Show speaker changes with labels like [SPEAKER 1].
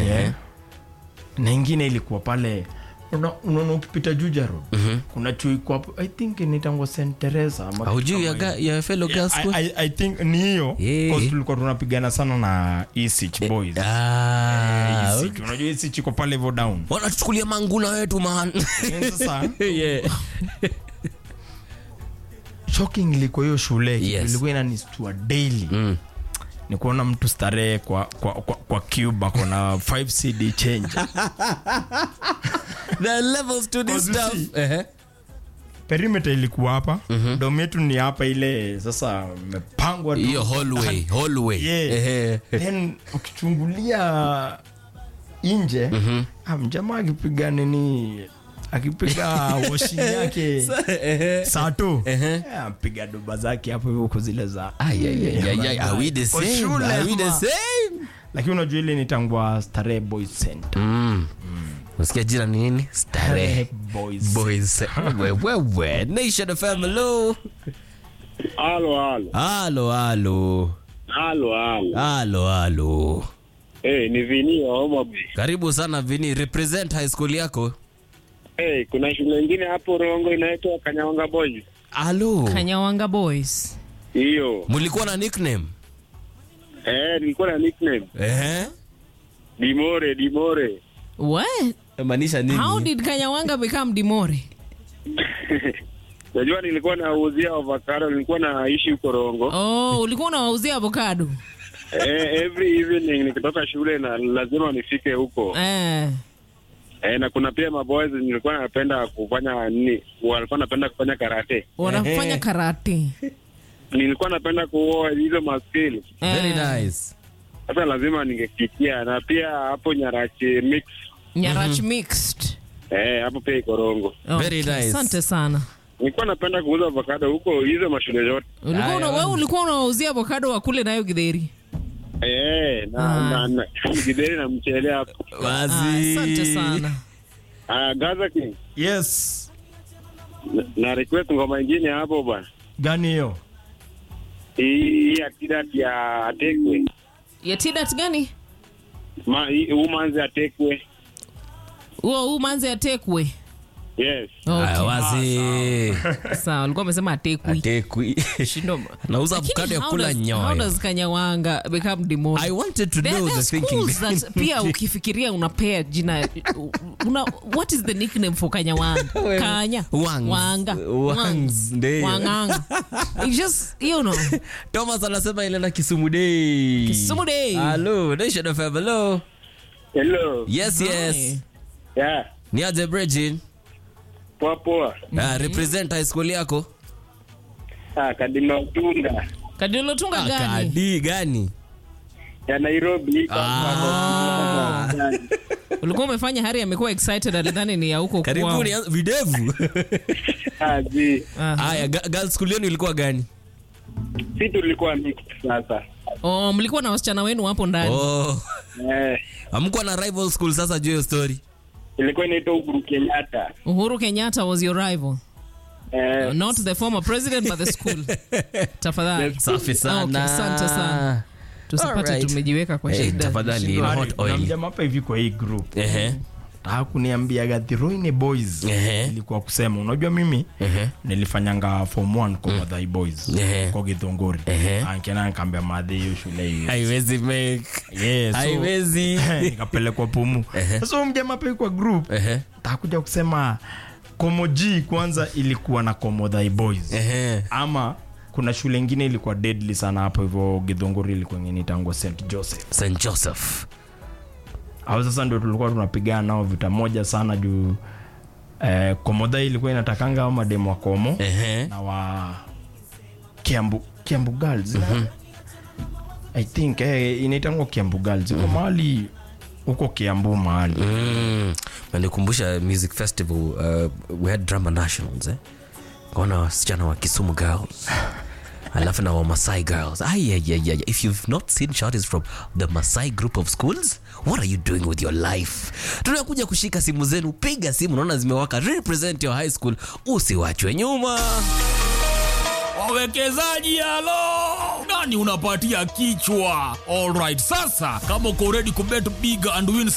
[SPEAKER 1] yeah. na ingine ilikuwa pale una- unaona ukipita juja road kuna chuo iko hapo i think inaitangwa st teresa ama
[SPEAKER 2] haujui ya,
[SPEAKER 1] kitu kama
[SPEAKER 2] ga- ya fellow
[SPEAKER 1] hiyo.
[SPEAKER 2] girls
[SPEAKER 1] I,
[SPEAKER 2] school
[SPEAKER 1] I, I think ni hiyo
[SPEAKER 2] Yeah.
[SPEAKER 1] 'cause tulikuwa tunapigana sana na Isich boys
[SPEAKER 2] Ah,
[SPEAKER 1] Isich, unajua Isich iko pale hivyo down
[SPEAKER 2] wanatuchukulia manguna wetu man
[SPEAKER 1] Yaani sasa
[SPEAKER 2] yeah.
[SPEAKER 1] shocking ilikuwa hiyo shule
[SPEAKER 2] Yes.
[SPEAKER 1] ilikuwa inanistua daily
[SPEAKER 2] mm.
[SPEAKER 1] ni kuona mtu starehe kwa, kwa, kwa, kwa cube ako na 5 cd change
[SPEAKER 2] the levels to this
[SPEAKER 1] Cause you
[SPEAKER 2] stuff
[SPEAKER 1] see-
[SPEAKER 2] Ehe.
[SPEAKER 1] perimeter ilikuwa hapa mm-hmm. dom yetu ni hapa ile sasa imepangwa tu.
[SPEAKER 2] hiyo hallway hallway
[SPEAKER 1] Yeah.
[SPEAKER 2] Ehe.
[SPEAKER 1] then ukichungulia nje mm-hmm. mjamaa akipiga nini akipiga washing yake
[SPEAKER 2] Ehe.
[SPEAKER 1] saa tu
[SPEAKER 2] Ehe.
[SPEAKER 1] Eh, apiga doba zake hapo hivyo huko zile za
[SPEAKER 2] Ay, ay, ay, ay, ay, are we the
[SPEAKER 1] Kwa
[SPEAKER 2] same?
[SPEAKER 1] shule
[SPEAKER 2] Are we the
[SPEAKER 1] ama-
[SPEAKER 2] same?
[SPEAKER 1] lakini unajua ile nitangwa starehe boys center
[SPEAKER 2] Mm. Unasikia jina ni nini? Starehe
[SPEAKER 1] boys
[SPEAKER 2] Boys. Wewewe. Nation FM, hello.
[SPEAKER 3] Halo, halo.
[SPEAKER 2] Halo, halo.
[SPEAKER 3] Halo, halo.
[SPEAKER 2] Halo, halo.
[SPEAKER 3] Hey, ni Vini wa Homa Bay.
[SPEAKER 2] Karibu sana Vini, represent high school yako.
[SPEAKER 3] Hey, kuna shule ingine hapo Rongo inaitwa Kanyawanga Boys.
[SPEAKER 2] Halo.
[SPEAKER 4] Kanyawanga Boys.
[SPEAKER 3] Hiyo.
[SPEAKER 2] Mulikuwa na nickname?
[SPEAKER 3] Eh, nilikuwa na nickname
[SPEAKER 2] Ehe.
[SPEAKER 3] Dimore, Dimore.
[SPEAKER 4] What?
[SPEAKER 2] Maanisha nini?
[SPEAKER 4] How did Kanyawanga become Dimore?
[SPEAKER 3] Najua nilikuwa nauzia avocado, nilikuwa naishi huko Rongo.
[SPEAKER 4] Oh, ulikuwa unawauzia avocado.
[SPEAKER 3] Eh, every evening nikitoka shule na lazima nifike huko.
[SPEAKER 4] Eh.
[SPEAKER 3] Eh, na kuna pia maboys nilikuwa napenda kufanya nini? Walikuwa napenda kufanya karate.
[SPEAKER 4] Wanafanya karate.
[SPEAKER 3] Nilikuwa napenda kuoa hizo maskills.
[SPEAKER 2] Very
[SPEAKER 4] Eh.
[SPEAKER 2] nice.
[SPEAKER 3] Sasa lazima ningefikia na pia hapo Nyarachi mix
[SPEAKER 4] Nyarach mixed.
[SPEAKER 3] eh, hapo pia iko Rongo.
[SPEAKER 2] Very nice.
[SPEAKER 4] Asante sana.
[SPEAKER 3] Nilikuwa napenda kuuza avocado huko hizo mashule zote.
[SPEAKER 4] Ulikuwa una, wewe ulikuwa unawauzia avocado wa kule nayo Githeri.
[SPEAKER 3] Eh, na
[SPEAKER 4] Ah.
[SPEAKER 3] na, na gideri na mchele hapo.
[SPEAKER 4] Ah,
[SPEAKER 2] Wazi.
[SPEAKER 4] Asante sana.
[SPEAKER 3] Ah, Gaza King.
[SPEAKER 1] yes
[SPEAKER 3] Na, na request ngoma ingine hapo bwana.
[SPEAKER 1] gani hiyo
[SPEAKER 3] Hii ya Tidat ya Atekwe.
[SPEAKER 4] Ya Tidat gani?
[SPEAKER 3] Ma hii umanzi Atekwe.
[SPEAKER 4] Huo huu manze atekwe.
[SPEAKER 3] Yes.
[SPEAKER 2] Aya, wazi.
[SPEAKER 4] Sawa, ulikuwa umesema atekwi.
[SPEAKER 2] Atekwi.
[SPEAKER 4] Shindo.
[SPEAKER 2] Nauza
[SPEAKER 4] Lakini
[SPEAKER 2] avocado ya
[SPEAKER 4] how
[SPEAKER 2] kula
[SPEAKER 4] does- How
[SPEAKER 2] nyoyo.
[SPEAKER 4] does Kanyawanga become Dimore?
[SPEAKER 2] I wanted to
[SPEAKER 4] There,
[SPEAKER 2] know
[SPEAKER 4] there
[SPEAKER 2] the
[SPEAKER 4] are
[SPEAKER 2] thinking.
[SPEAKER 4] schools that pia ukifikiria unapea jina una, what is the nickname for Kanyawanga? Kanya.
[SPEAKER 2] Wangs.
[SPEAKER 4] Wanga.
[SPEAKER 2] Wangs, ndio.
[SPEAKER 4] Wanganga. It just, you know.
[SPEAKER 2] Thomas anasema ilenda Kisumu Day.
[SPEAKER 4] Kisumu Day.
[SPEAKER 2] Hello, Nation FM. Hello.
[SPEAKER 3] Hello.
[SPEAKER 2] Yes, yes.
[SPEAKER 4] Hi.
[SPEAKER 3] Yeah.
[SPEAKER 2] Ni aje Bridgin?
[SPEAKER 3] Poa poa.
[SPEAKER 2] Ah, represent high school yako.
[SPEAKER 3] Ah, Kadima Utunda
[SPEAKER 4] Kadiolotunga
[SPEAKER 2] Ah,
[SPEAKER 4] gani?
[SPEAKER 2] Kadi gani?
[SPEAKER 3] ya Nairobi.
[SPEAKER 2] Ah.
[SPEAKER 4] Ulikuwa umefanya Hari amekuwa excited alidhani ni ya huko kwao.
[SPEAKER 2] Karibuni anza- videvu.
[SPEAKER 3] Ah, zi.
[SPEAKER 4] Aha.
[SPEAKER 2] Haya, ga- girls school yenu ilikuwa gani?
[SPEAKER 3] Si tulikuwa mixed sasa.
[SPEAKER 4] Oh, mlikuwa na wasichana wenu hapo ndani.
[SPEAKER 2] Oh.
[SPEAKER 3] Eh,
[SPEAKER 2] Hamkuwa na rival school sasa juu ya hiyo story.
[SPEAKER 3] ilikuwa inaitwa Uhuru Kenyatta.
[SPEAKER 4] Uhuru Kenyatta was your rival.
[SPEAKER 3] Eh,
[SPEAKER 4] Not the former president but the school. Tafadhali.
[SPEAKER 2] Safi sana.
[SPEAKER 4] Okay, asante sana. Tusipate
[SPEAKER 2] Alright.
[SPEAKER 4] tumejiweka kwa
[SPEAKER 2] Hey,
[SPEAKER 4] shida.
[SPEAKER 2] tafadhali, in hot
[SPEAKER 1] Kuna
[SPEAKER 2] oil.
[SPEAKER 1] mjamaa hapa hivi kwa hii group
[SPEAKER 2] Ehe.
[SPEAKER 1] taka kuniambia Gathiroine boys
[SPEAKER 2] Ehe.
[SPEAKER 1] ilikuwa kusema unajua mimi
[SPEAKER 2] Ehe.
[SPEAKER 1] nilifanyanga form 1 kwa Mathai boys
[SPEAKER 2] Ehe.
[SPEAKER 1] kwa Githunguri
[SPEAKER 2] Ehe.
[SPEAKER 1] ankena nikaambia madhi hiyo shule hiyo
[SPEAKER 2] Haiwezi make.
[SPEAKER 1] Yeah, so-
[SPEAKER 2] Haiwezi.
[SPEAKER 1] nikapelekwa pumu
[SPEAKER 2] Ehe.
[SPEAKER 1] sasa huyu mjamaa pia kwa group
[SPEAKER 2] Ehe.
[SPEAKER 1] takuja kusema komoji kwanza ilikuwa na komodhai boys
[SPEAKER 2] Ehe.
[SPEAKER 1] ama kuna shule ingine ilikuwa deadly sana hapo hivyo gidhunguri ilikuwa ingine itangwa st joseph
[SPEAKER 2] St. Joseph.
[SPEAKER 1] au sasa ndio tulikuwa tunapigana nao vita moja sana juu eh, komodha ilikuwa inatakanga au mademu wa komo
[SPEAKER 2] Ehe.
[SPEAKER 1] na wa kiambu kiambu girls mm-hmm. i think eh, inaitangwa kiambu girls iko mahali huko kiambu mahali
[SPEAKER 2] Mm. Nanikumbusha music festival uh, we had drama nationals eh? Kaona wasichana wa Kisumu girls alafu na wa Masai girls Ay, ay, ay, ay. if you've not seen shorties from the Masai group of schools what are you doing with your life tunakuja kushika simu zenu piga simu naona zimewaka represent your high school usiwachwe nyuma
[SPEAKER 5] wawekezaji halo nani unapatia kichwa alright sasa kama uko ready kubet big and win